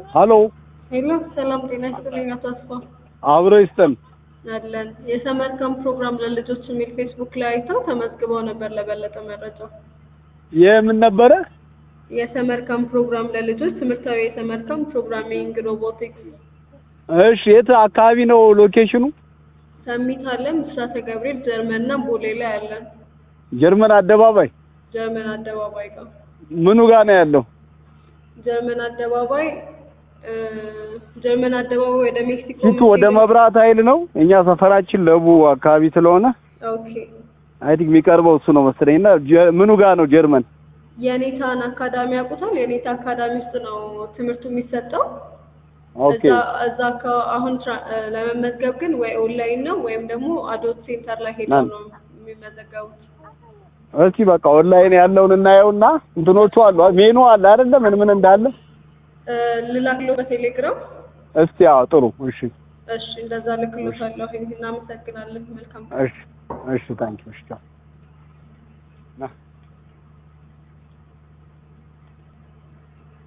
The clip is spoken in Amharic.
ሀሎ ሄሎ ሰላም ጤና ይስጥልኝ አቶ አስፋ አብሮ ይስጠን። አለን የሰመር ካምፕ ፕሮግራም ለልጆች የሚል ፌስቡክ ላይ አይተው ተመዝግበው ነበር ለበለጠ መረጃ የምን ነበረ? የሰመር ካምፕ ፕሮግራም ለልጆች ትምህርታዊ የሰመር ካምፕ ፕሮግራሚንግ ሮቦቲክስ እሺ የት አካባቢ ነው ሎኬሽኑ? ሰሚት አለን ብስራተ ገብርኤል ጀርመን እና ቦሌ ላይ አለን ጀርመን አደባባይ ጀርመን አደባባይ ጋር ምኑ ጋር ነው ያለው? ጀርመን አደባባይ እ ጀርመን አደባባይ ወደ ሜክሲኮ ፊቱ ወደ መብራት ኃይል ነው። እኛ ሰፈራችን ለቡ አካባቢ ስለሆነ ኦኬ አይ ቲንክ የሚቀርበው እሱ ነው መሰለኝ። እና ጀ- ምኑ ጋር ነው ጀርመን? የኔታን አካዳሚ ያውቁታል የኔታ አካዳሚ ውስጥ ነው ትምህርቱ የሚሰጠው ኦኬ እዛ እዛ አካ- አሁን ትራ- እ ለመመዝገብ ግን ወይ ኦንላይን ነው ወይም ደግሞ አዶት ሴንተር ላይ ሄደው ማን? ነው የሚመዘገቡት እስኪ በቃ ኦንላይን ያለውን እናየውና እንትኖቹ አሉ ሜኑ አለ አይደለ? ምን ምን እንዳለ እ ልላክሎ በቴሌግራም እስቲ አዎ፣ ጥሩ እሺ፣ እሺ እንደዛ ልክሎታለሁ እናመሰግናለን መልካም እሺ፣ እሺ፣ ታንኪዩ እሺ፣ ቻው። ና